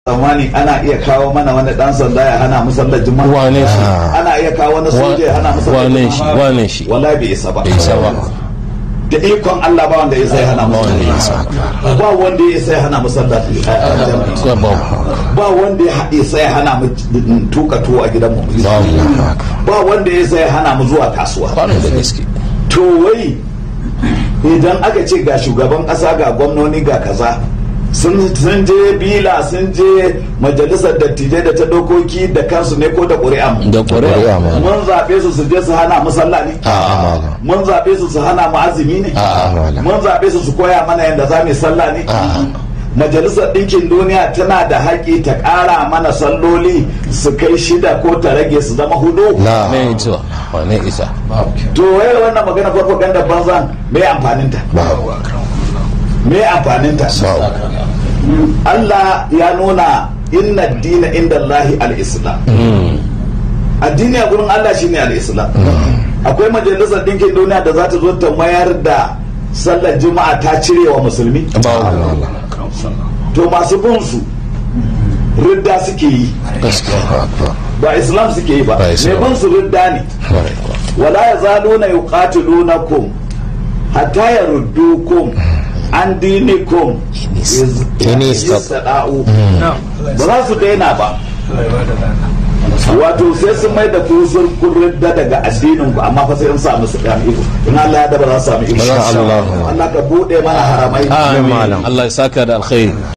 zamani ana iya kawo mana wani dan sanda ya hana mu sallar juma'a wane shi ana iya kawo wani soja ya hana mu sallar wane shi juma'a wane shi wallahi bai isa ba bai isa ba da ikon Allah ba wanda ya sai hana mu wanda ya isa ba wanda ya sai hana mu sallar jami'a Ko ba ba wanda ya haɗe sai hana mu tuka tuwo a gidanmu ba wanda ya sai hana mu zuwa kasuwa kwanan da gaske to wai idan aka ce ga shugaban ƙasa ga gwamnoni ga kaza sun sun je bila sun je majalisar dattijai da ta dokoki da kansu ne ko da ƙuri'a mu da ƙuri'a ma mun zaɓe su su je su hana mu sallah ne a'a mun zaɓe su su hana mu azumi ne a'a mun zaɓe su su koya mana yadda za mu yi sallah ne majalisar ɗinkin duniya tana da haƙƙi ta ƙara mana salloli su kai shida ko ta rage su zama hudu ne ita wane isa to wai wannan magana farfaganda banzan me amfaninta me amfaninta Allah ya nuna inna dina inda Allahi al-islam addini a gurin Allah shine al-islam akwai majalisar ɗinkin duniya da za ta zo ta mayar da sallar juma'a ta cire wa musulmi to masu bin su ridda suke yi ba islam suke yi ba Ba mai Islam. bin su ridda ne wala ya zalo na yuqatilunakum hatta yaruddukum an dinikum iz- In istada'u ba za su daina ba wato sai sun mai da kusur ridda daga addinin ku amma fa sai in samu su kan iko in Allah ya da ba za su samu iko Insha Allah. Allah ka bude mana haramai amin Allah ya saka da alkhairi